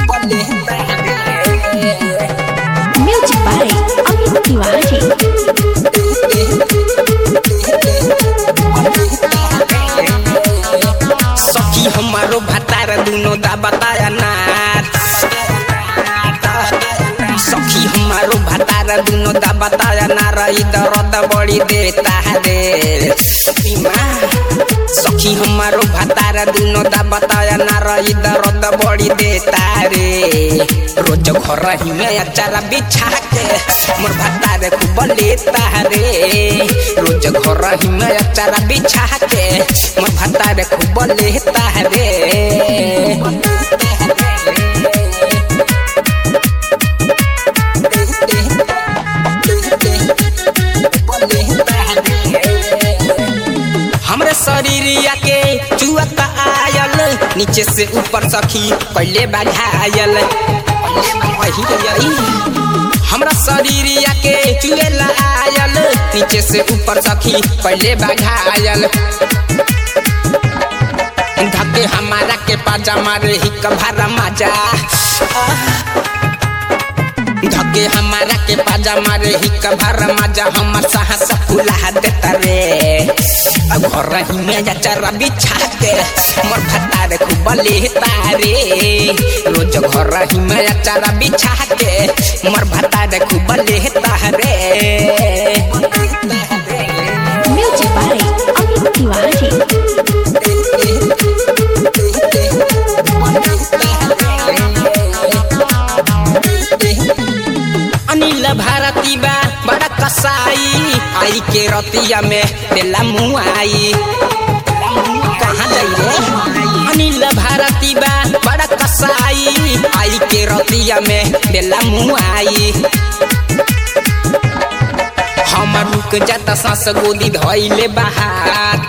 Music by Amit Tiwari. सखी हमारो भतार दुनो दा बताया नार सखी हमारो भतार दुनो दा बताया नार ई दर्द बड़ी देता है रे सखी हमारो भतार दुनो दा बताया नार ई दर्द बड़ी देता रे रोज घर ही में अचारा बिछा के मोर भतार खूब लेता रे रोज घर ही में अचारा बिछा के मोर भतार खूब लेता रे हमरे शरीरिया के चुअत आयल नीचे से ऊपर सखी पहले बढ़ायल हमरा शरीरिया के चुएला आयल नीचे से ऊपर सखी पहले बढ़ायल धके हमारा के पाजा मारे ही कभारा माजा धके हमारा के पाजा मारे ही कभार माजा हमर साहस फुला देता रे अब घर ही में जा चरा बिछा के मोर भतार खूब लेता रे रोज घर ही में जा चरा बिछा के मोर भतार खूब लेता रे Music by Amit Tiwari. Anil भारती बा बड़ा कसाई आई के रतिया में देला मुआई कहाँ जाई रे अनिल भारती बा बड़ा कसाई आई के रतिया में देला मुआई हम रुक जाता सांस गोदी धइले बाहर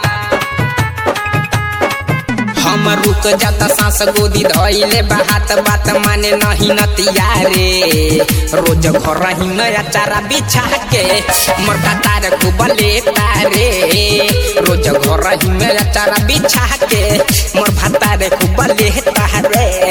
हम रुक जाता सांस गोदी धइले बात बात माने नहीं नतिया रे रोज घर ही नया चारा बिछा के मोर कतार खूब लेता रे रोज घर ही नया चारा बिछा के मोर भतार खूब लेता रे